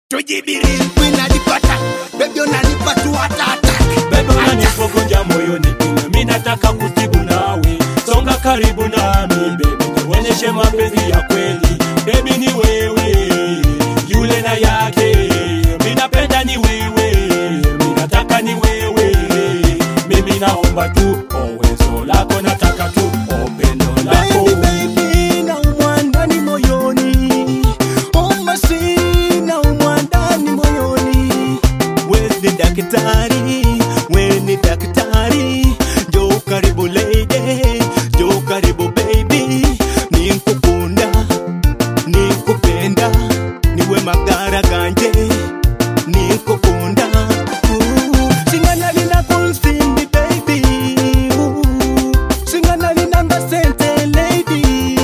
tujibiri winalipata bebi unalipa tu hatata Bebe unanipokonja moyoni ila mi nataka kutibu nawe songa karibu nami bebi nionyeshe mapenzi ya kweli bebi ni wewe yule na yake mi napenda ni wewe mi nataka ni wewe mimi naomba tu owezo lako nataka tu opendo lako Baby, baby, naumwa ndani moyoni omasi naumwa ndani moyoni wezi daktari weni daktari jo karibu lady jo karibu baby ninkukunda ninkupenda niwe magara ganje ninkukunda Ooh, singana lina kunsimbi baby Ooh, singana linanga sente lady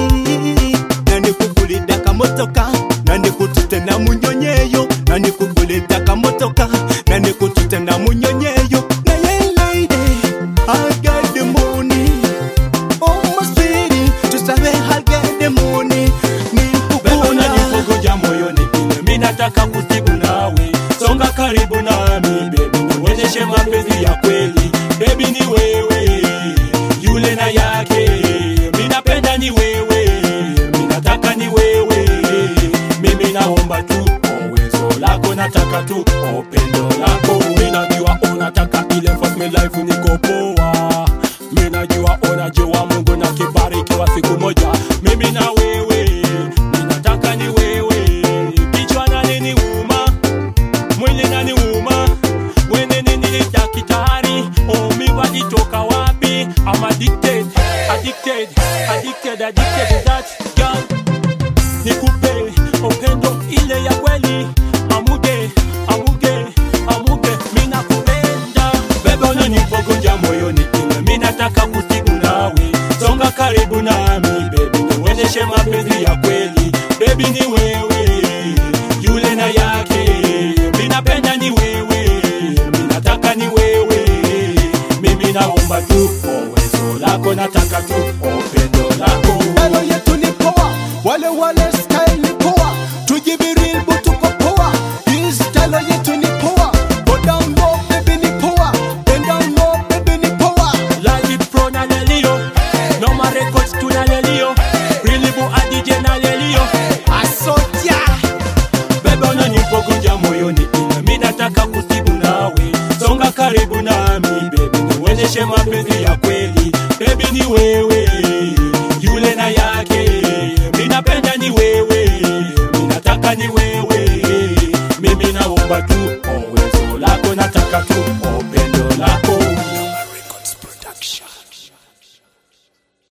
nanikugulida kamotoka nanikutute na munyonyeyo nanikugulida kamotoka nanikutute na munyonyeyo naye lady I got the money Oh my sweetie tusabe I got the money Bebe nikukunda unanipokonja moyoni ila mi nataka kutibu nawe songa karibu nami bebi nionyeshe mapenzi ya kweli bebi ni wewe yule na yake mi napenda ni wewe mi nataka ni wewe mimi naomba tu owezo lako nataka tu opendo lako mi najua unataka ile first me life niko poa mi najua unajua mungu na kibarikiwa siku moja mimi na wewe mi nataka ni wewe kichwa nani ni uma mwili nani uma wene nini ni daktari omi walitoka wapi I'm addicted addicted addicted addicted to that girl nikupe upendo ile ya kweli amuge amuge amuge mina kupenda bebe unanipokunja moyoni ila mi nataka kutibu nawe songa karibu nami bebi nionyeshe mapenzi ya kweli bebi ni wewe yule na yake mi napenda ni wewe mi nataka ni wewe mimi naomba tu owezo lako nataka tu opendo lako Hello yetu ni poa, wale wale style ni poa, tujibiri tuko poa. Hii style yetu ni poa, go down low baby ni poa, bend down low baby ni poa. Live pro na lelio Noma records tuna lelio Rilibu adj na lelio Asotia, Bebe unanipokunja moyoni ila mi nataka kusibu nawe Songa karibu nami baby nionyeshe mapenzi ya kweli Baby ni wewe yule na yake Mi napenda ni wewe mi nataka ni wewe Mimi naomba tu owezo lako nataka tu opendo lako Noma Records Production